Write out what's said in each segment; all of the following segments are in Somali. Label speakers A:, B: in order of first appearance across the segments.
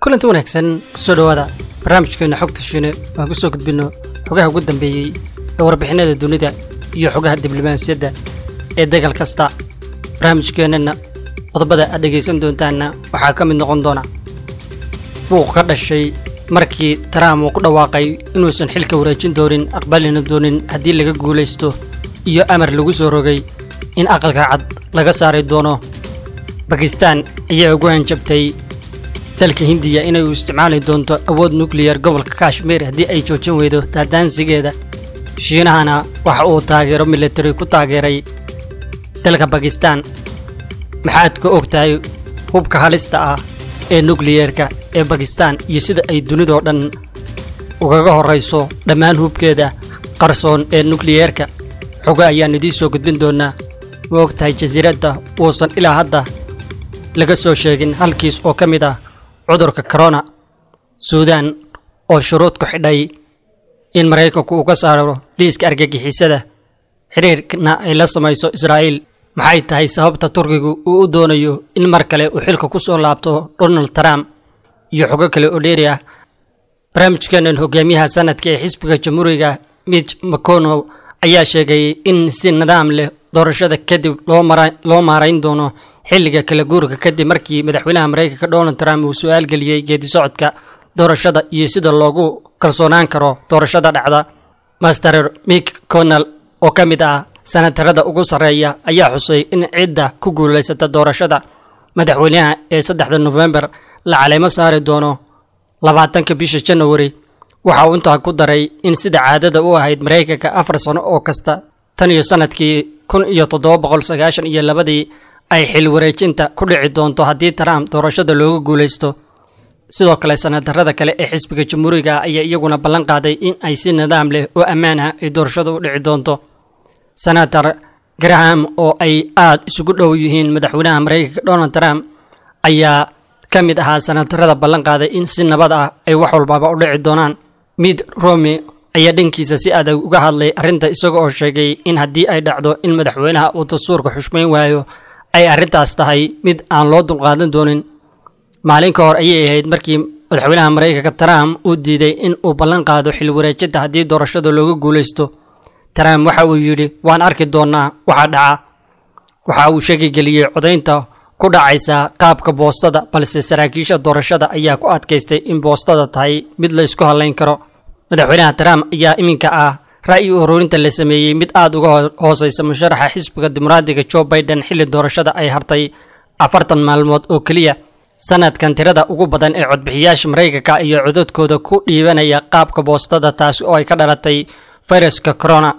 A: kulanti wanaagsan kusoo dhowaada barnaamijkeena xogta shiine waan ku soo gudbinno xogaha ugu dambeeyey ee warbixinada dunida iyo xogaha diblomaasiyadda ee degal kasta barnaamijkeennana qodobada aad dhegaysan doontaanna waxaa ka mid noqon doona buuq ka dhashay markii trump uu ku dhawaaqay inuusan xilka wareejin doonin aqbalina doonin haddii laga guulaysto iyo amar lagu soo rogay in aqalka cad laga saari doono bakistaan ayaa ugu hanjabtay dalka hindiya inay u isticmaali doonto awood nukliyar gobolka kashmiir haddii ay joojin weydo daadaansigeeda shiinahana waxa uu taageero militari ku taageeray dalka bakistaan maxaad ka og tahay hubka halista ah ee nukliyerka ee bakistaan iyo sida ay dunidoo dhan ugaga horrayso dhammaan hubkeeda qarsoon ee nukliyerka xogo ayaan idiin soo gudbin doonaa ma og tahay jasiiradda uusan ilaa hadda laga soo sheegin halkiis oo ka mid ah cudurka korona suudaan oo shuruud ku xidhay in maraykanku uu ka saaro liiska argagixisada xidhiirkna ay la samayso israa'iil maxay tahay sababta turkigu uu u doonayo in mar kale uu xilka ku soo laabto donald trump iyo xogo kale oo dheeri ah barnaamijkeenan hogaamiyaha sanadka ee xisbiga jamhuuriga mitch mcconnell ayaa sheegay in si nidaam leh doorashada kadib loo maarayn doono xilliga kala guurka kadib markii madaxweynaha maraykanka donald trump uu su-aal geliyey geedi socodka doorashada iyo sida loogu kalsoonaan karo doorashada dhacda master mick connell oo ka mid ah sanatarada ugu sarreeya ayaa xusay in cidda ku guulaysata doorashada madaxweynaha ee saddexda nofembar la caleemo saari doono labaatanka bisha janawari waxa uu intaa ku daray in sida caadada u ahayd maraykanka afar sano oo kasta tan iyo sannadkii kun iyo toddoba boqol sagaashan iyo labadii ay xil wareejinta ku dhici doonto haddii trump doorashada looga guulaysto sidoo kale sanatarada kale ee xisbiga jamhuuriga ayaa iyaguna ballan qaaday in ay si nidaam leh oo ammaan ah ay doorashadu u dhici doonto senator graham oo ay aad isugu dhow yihiin madaxweynaha maraykanka donald trump ayaa ka mid ahaa sanatarada ballan qaaday in si nabad ah ay wax walbaba u dhici doonaan mid romi ayaa dhankiisa si adag uga hadlay arrinta isaga oo sheegay in haddii ay dhacdo in madaxweynaha uu dastuurka xushmayn waayo ay arrintaas tahay mid aan loo dulqaadan doonin maalin ka hor ayay ahayd markii madaxweynaha maraykanka trump uu diiday in uu ballan qaado xil wareejinta haddii doorashada looga guulaysto trump waxa uu yidhi waan arki doonnaa waxaa dhaca waxa uu shaki geliyey codaynta ku dhacaysa qaabka boostada balse saraakiisha doorashada ayaa ku adkaystay in boostada tahay mid la isku hadlayn karo madaxweynaha trump ayaa iminka ah ra'yi ururinta la sameeyey mid aad uga hooseysa musharaxa xisbiga dimuqraadiga joe biden xilli doorashada ay hartay afartan maalmood oo keliya sanadkan tirada ugu badan ee codbixiyaasha maraykanka iyo codadkooda ku dhiibanaya qaabka boostada taasi oo ay ka dhalatay fayraska corona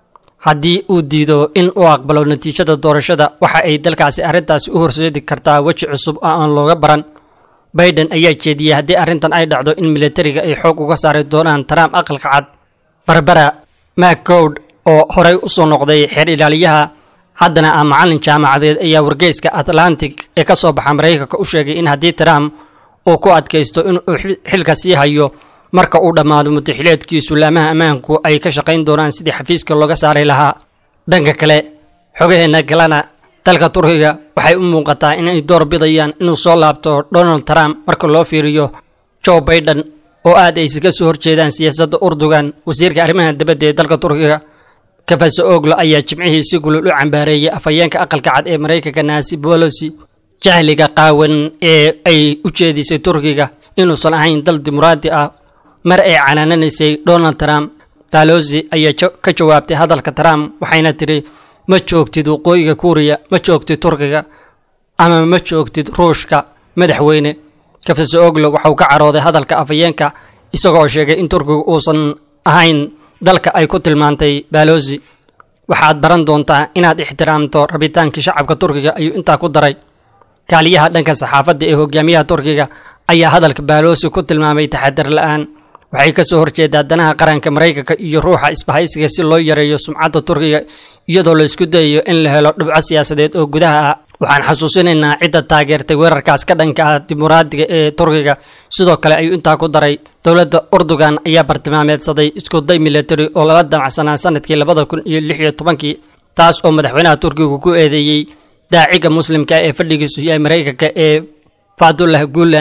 A: haddii uu diido in uu aqbalo natiijada doorashada waxa ay dalkaasi arrintaasi u horseedi kartaa weji cusub oo aan looga baran biden ayaa jeediyey haddii arrintan ay dhacdo in militariga ay xoog uga saari doonaan trump aqalka cad barbara macgowd oo horey u soo noqday xeer ilaaliyaha haddana ah macallin jaamacadeed ayaa wargeyska atlantic ee ka soo baxa maraykanka u sheegay in haddii trump uu ku adkaysto inuu xilka sii hayo marka uu dhammaado mutaxileedkiisu laamaha ammaanku ay ka shaqayn doonaan sidii xafiiska looga saari lahaa dhanka kale xogaheenna galana dalka turkiga waxay u muuqataa inay door bidayaan inuu soo laabto donald trump marka loo fiiriyo joe biden oo aad ay iskaga soo horjeedaan siyaasadda urdugan wasiirka arrimaha dibadda ee dalka turkiga kafaso oglo ayaa jimcihii si gulul u cambaareeyay afhayeenka aqalka cad ee maraykanka naasi bolosi jahliga qaawan ee ay u jeedisay turkiga inuusan ahayn dal dimuqraadi ah mar ay canaananaysay donald trump balosi ayaa ka jawaabtay hadalka trump waxayna tidhi ma joogtid waqooyiga kuuriya ma joogtid turkiga ama ma joogtid ruushka madaxweyne kafaso oglo waxauu ka carooday hadalka afhayeenka isagoo sheegay in turkiga uusan ahayn dalka ay ku tilmaantay balosi waxaad baran doontaa inaad ixtiraamto rabitaankii shacabka turkiga ayuu intaa ku daray kaaliyaha dhanka saxaafadda ee hogaamiyaha turkiga ayaa hadalka balosi ku tilmaamay taxadar la-aan waxay ka soo horjeedaa danaha qaranka maraykanka iyo ruuxa isbahaysiga si loo yareeyo sumcadda turkiga iyadoo la isku dayayo in la helo dhibco siyaasadeed oo gudaha ah waxaan xasuusinaynaa cidda taageertay weerarkaas ka dhanka ah dimuqraadiga ee turkiga sidoo kale ayuu intaa ku daray dowladda urdugan ayaa bartilmaameedsaday iskuday military oo lala damacsanaa sanadkii labada kun iyo lix iyo tobankii taas oo madaxweynaha turkiga ku eedeeyey daaciga muslimka ee fadhigiisu yahay maraykanka ee fadullah guulan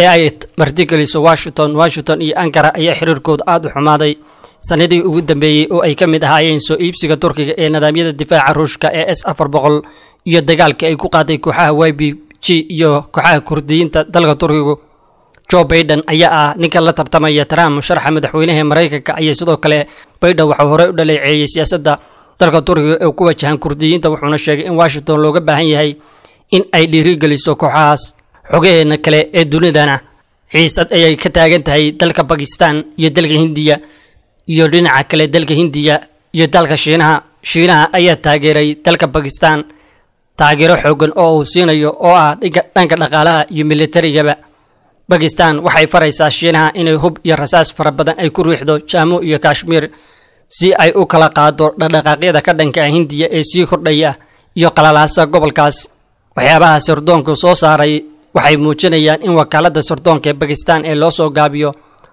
A: ee ay martigeliso washington washington iyo ankara ayaa xiriirkooda aada u xumaaday sanadihii ugu dambeeyey oo ay ka mid ahaayeen soo iibsiga turkiga ee nidaamyada difaaca ruushka ee s afar boqol iyo dagaalkii ay ku qaaday kooxaha y b g iyo kooxaha kurdiyiinta dalka turkigu joe baiden ayaa ah ninka la tartamaya trump sharaxa madaxweynaha maraykanka ayaa sidoo kale baiden waxau horey u dhaleeceeyey siyaasadda dalka turkiga ee ku wajahan kurdiyiinta wuxuuna sheegay in washington looga baahan yahay in ay dhiirigeliso kooxahaas xogaheena kale ee dunidana xiisad ayay ka taagan tahay dalka bakistan iyo dalka hindiya iyo dhinaca kale dalka hindiya iyo dalka shiinaha shiinaha ayaa taageeray dalka bakistan taageero xoogan oo uu siinayo oo ah dhanka dhaqaalaha iyo militarigaba bakistan waxay faraysaa shiinaha inay hub iyo rasaas fara badan ay ku riixdo jaamu iyo kashmiir si ay u kala qaado dhaqdhaqaaqyada ka dhanka ah hindiya ee sii kordhaya iyo qalalaasa gobolkaas waxyaabaha sirdoonku soo saaray waxay muujinayaan in wakaaladda sirdoonka ee bakistan ee loo soo gaabiyo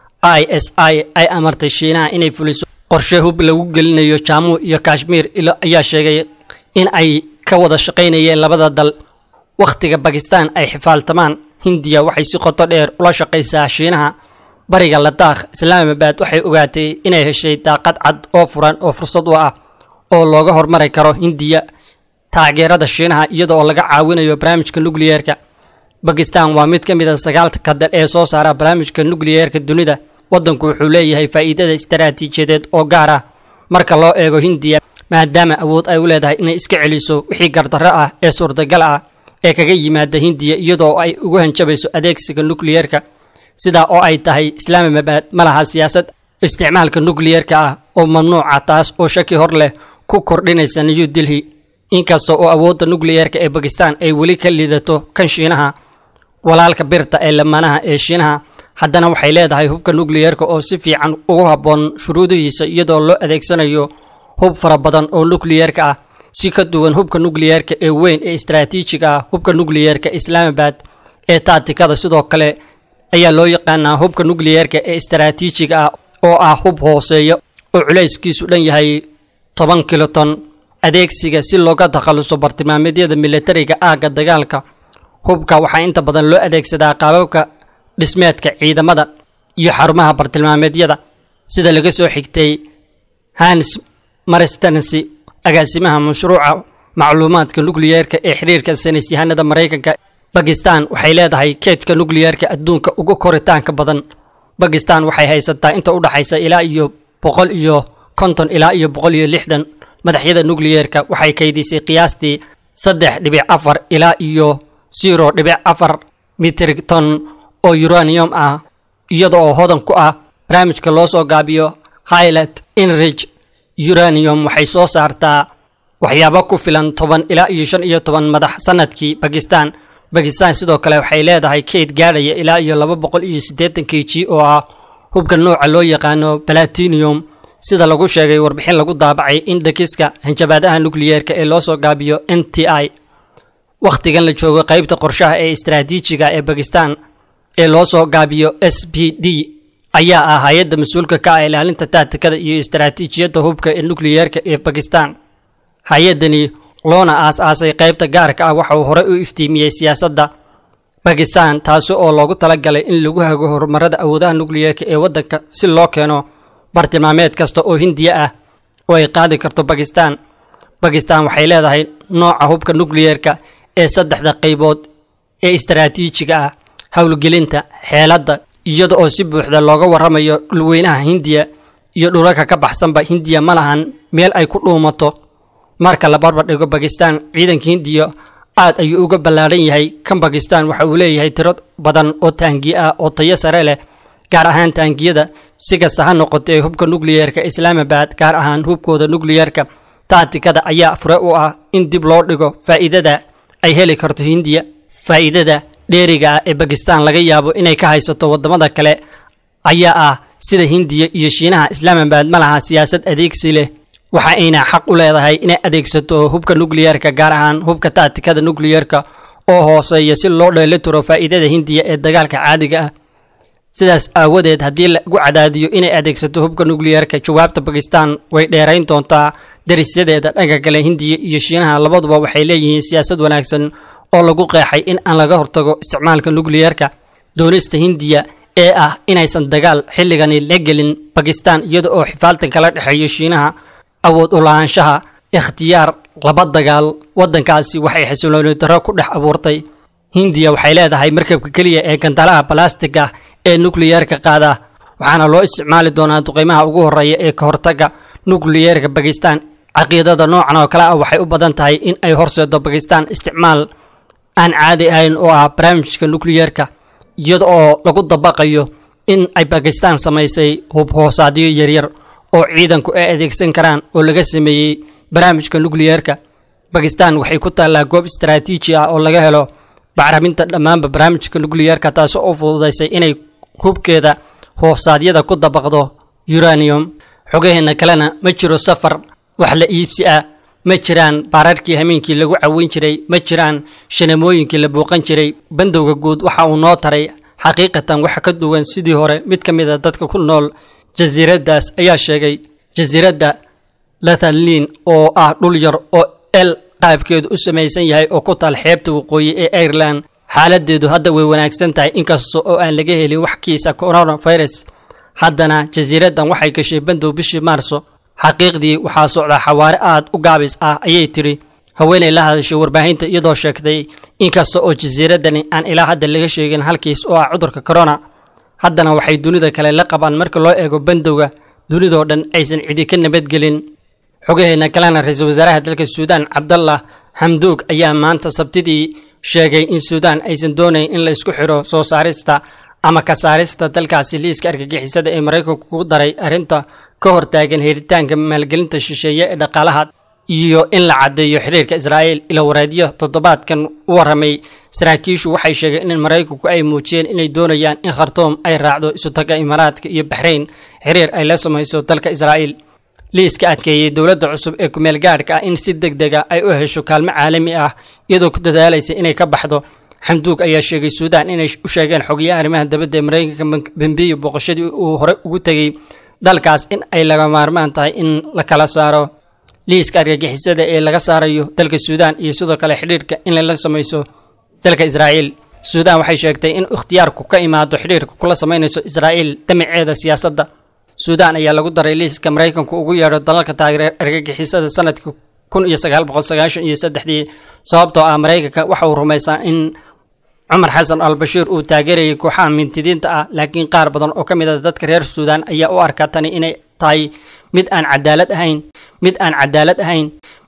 A: i s i ay amartay shiinaha inay fuliso qorshe hub lagu gelinayo jaamu iyo kashmiir ayaa sheegay in ay ka wada shaqaynayeen labada dal wakhtiga bakistan ay xifaaltamaan hindiya waxay si qoto dheer ula shaqaysaa shiinaha bariga ladaakh islaamabad waxay ogaatay inay heshay daaqad cad oo furan oo fursad u ah oo looga hormari karo hindiya taageerada shiinaha iyada oo laga caawinayo barnaamijka nukliyeerka bakistan waa mid ka mid a sagaalka dal ee soo saara barnaamijka nukliyeerka dunida waddanku wuxuu leeyahay faa'iidada istaraatiijiyadeed oo gaar ah marka loo eego hindiya maadaama awood ay u leedahay inay iska celiso wixii gardarro ah ee suurtagal ah ee kaga yimaada hindiya iyadoo ay ugu hanjabayso adeegsiga nukliyeerka sidaa oo ay tahay islaamabad ma laha siyaasad isticmaalka nukliyeerka ah oo mamnuuca taas oo shaki hor leh ku kordhinaysa new delhi inkasta oo awoodda nukliyeerka ee bakistan ay weli ka liidato kan shiinaha walaalka birta ee lamanaha ee shiinaha haddana waxay leedahay hubka nukliyeerka oo si fiican ugu habboon shuruudihiisa iyadoo loo adeegsanayo hub fara badan oo nukliyeerka ah si ka duwan hubka nukliyeerka ee weyn ee istaraatiijiga ah hubka nukliyeerka islaamabad ee taatikada sidoo kale ayaa loo yaqaanaa hubka nukliyeerka ee istaraatiijiga ah oo ah hub hooseeya oo culayskiisu dhan yahay toban kiloton adeegsiga si looga takhalluso bartilmaameedyada militariga aagga dagaalka hubka waxaa inta badan loo adeegsadaa qaababka dhismeedka ciidamada iyo xarumaha bartilmaameedyada sida laga soo xigtay hans maristansi agaasimaha mashruuca macluumaadka nukliyeerka ee xiriirka saynisyahanada maraykanka bakistan waxay leedahay keedka nukliyeerka adduunka ugu koritaanka badan bakistan waxay haysataa inta u dhaxaysa ilaa iyo boqol iyo konton ilaa iyo boqol iyo lixdan madaxyada nukliyeerka waxay kaydisay qiyaastii saddex dhibic afar ilaa iyo zero dhibic afar mitrigton oo uranium ah iyada oo hodan ku ah barnaamijka loo soo gaabiyo highlight enrich uranium waxay soo saartaa waxyaabo ku filan toban ilaa iyo shan iyo toban madax sanadkii bakistan bakistan sidoo kale waxay leedahay kayd gaadhaya ilaa iyo laba boqol iyo siddeetan k g oo ah hubka nooca loo yaqaano balatinium sida lagu sheegay warbixin lagu daabacay indhakiska hanjabaadaha nukliyeerka ee loo soo gaabiyo n t i wakhtigan la joogo qaybta qorshaha ee istaraatiijiga ee bakistan ee loo soo gaabiyo s b d ayaa ah hay-adda mas-uulka ka ah ilaalinta taatikada iyo istaraatiijiyadda hubka ee nukliyeerka ee bakistan hay-addani loona aas-aasay qaybta gaarka ah waxa uu horey u iftiimiyey siyaasadda bakistan taasi oo loogu talagalay in lagu hago horumarada awoodaha nukliyeerka ee waddanka si loo keeno bartilmaameed kasta oo hindiya ah oo ay qaadi karto bakistan bakistan waxay leedahay nooca hubka nukliyeerka ee saddexda qaybood ee istaraatiijiga ah howlgelinta xeeladda iyada oo si buuxda looga warramayo dhulweynaha hindiya iyo dhulalka ka baxsanba hindiya ma lahan meel ay ku dhuumato marka la barbar dhigo bakistan ciidanka hindiya aad ayuu uga ballaadhan yahay kan bakistan waxa uu leeyahay tiro badan oo taangiye ah oo tayo sare leh gaar ahaan taangiyada si kasta ha noqotee hubka nukliyeerka islaamabad gaar ahaan hubkooda nukliyeerka taatikada ayaa fure u ah in dib loo dhigo faa'iidada ay heli karto hindiya faa'iidada dheeriga ah ee bakistan laga yaabo inay ka haysato waddamada kale ayaa ah sida hindiya iyo shiinaha islaamabad ma laha siyaasad adeegsi leh waxa ayna xaq u leedahay inay adeegsato hubka nukliyeerka gaar ahaan hubka taatikada nukliyeerka oo hooseeya si loo dheelitiro faa'iidada hindiya ee dagaalka caadiga ah sidaas aawadeed haddii lagu cadaadiyo inay adeegsato hubka nukliyeerka jawaabta bakistan way dheerayn doontaa darisyadeeda dhanka kale hindiya iyo shiinaha labaduba waxay leeyihiin siyaasad wanaagsan oo lagu qeexay in aan laga hortago isticmaalka nukliyeerka doonista hindiya ee ah inaysan dagaal xilligani la gelin bakistan iyada oo xifaaltan kala dhexeeyo shiinaha awood u lahaanshaha ikhtiyaar laba dagaal waddankaasi waxay xasilooni darro ku dhex abuurtay hindiya waxay leedahay markabka keliya ee gandalaha balastiga ee nukliyeerka qaada waxaana loo isticmaali doonaa duqeymaha ugu horreeya ee ka hortagga nukliyeerka bakistan caqiidada noocan oo kale ah waxay u badan tahay in ay horseedo bakistan isticmaal aan caadi ahayn oo ah barnaamijka nukliyeerka iyada oo lagu dabaqayo in ay bakistan samaysay hub hoosaadyo yaryar oo ciidanku ay adeegsan karaan oo laga sameeyey barnaamijka nukliyeerka bakistan waxay ku taallaa goob istaraatiiji ah oo laga helo bacraminta dhammaanba barnaamijka nukliyeerka taasi oo fududaysay inay hubkeeda hoosaadyada ku dabaqdo uranium xogaheena kalena ma jiro safar wax la iibsi ah ma jiraan baararkii hameenkii lagu caweyn jiray ma jiraan shanamooyinkii la buuqan jiray bandowga guud waxa uu noo taray xaqiiqatan wax ka duwan sidii hore mid ka mid a dadka ku nool jasiiraddaas ayaa sheegay jasiiradda lathalin oo ah dhul yar oo el qaabkeedu u samaysan yahay oo ku taal xeebta waqooyi ee ireland xaaladeedu hadda way wanaagsan tahay inkasta oo aan laga helin wax kiisa coronavirus haddana jasiiraddan waxay gashay bandow bishii maarso xaqiiqdii waxaa socda xawaare aad u gaabis ah ayay tidhi haweenay la hadashay warbaahinta iyadoo sheegtay inkasta oo jasiiraddani aan ilaa hadda laga sheegin halkiis oo ah cudurka corona haddana waxay dunida kale la qabaan marka loo eego bandowga dunidoo dhan aysan cidi ka nabadgelin xogaheena kalena ra-iisul wasaaraha dalka suudaan cabdallah xamduug ayaa maanta sabtidii sheegay in suudaan aysan doonayn in la isku xidho soo saarista ama ka saarista dalkaasi liiska argagixisada ee maraykanku ku daray arrinta ka hortaagan helitaanka maalgelinta shisheeye ee dhaqaalaha iyo in la caddeeyo xiriirka israa'iil ila wareedyo toddobaadkan u warramay saraakiishu waxay sheegeen in maraykanku ay muujiyeen inay doonayaan in khartoom ay raacdo isutaga imaaraadka iyo baxrayn xiriir ay la samayso dalka israa'iil liiska adkeeyey dowladda cusub ee kumeel gaadhka ah in si deg dega ay u hesho kaalmo caalami ah iyadoo ku dadaalaysa inay ka baxdo xamduug ayaa sheegay suudaan inay u sheegeen xogayaha arrimaha dabadda ee maraykanka bambiyo booqashadii uu hore ugu tegey dalkaas in ay laga maarmaan tahay in la kala saaro liiska argagixisada ee laga saarayo dalka suudaan iyo sidoo kale xidhiirka in lala samayso dalka israa'iil suudaan waxay sheegtay in ikhtiyaarku ka imaado xidhiirka kula samaynayso israa'iil damaceeda siyaasadda suudaan ayaa lagu daray liiska maraykanku ugu yeedho dalalka taageer argagixisada sanadkii kun iyo sagaal boqol sagaashan iyo saddexdii sababtoo ah maraykanka waxa uu rumaysaa in cumar xasan al bashiir uu taageerayay kooxaha mintidiinta ah laakiin qaar badan oo ka mid a dadka reer suudaan ayaa u arkaa tani inay tahay mid aan cadaalad ahayn mid aan cadaalad ahayn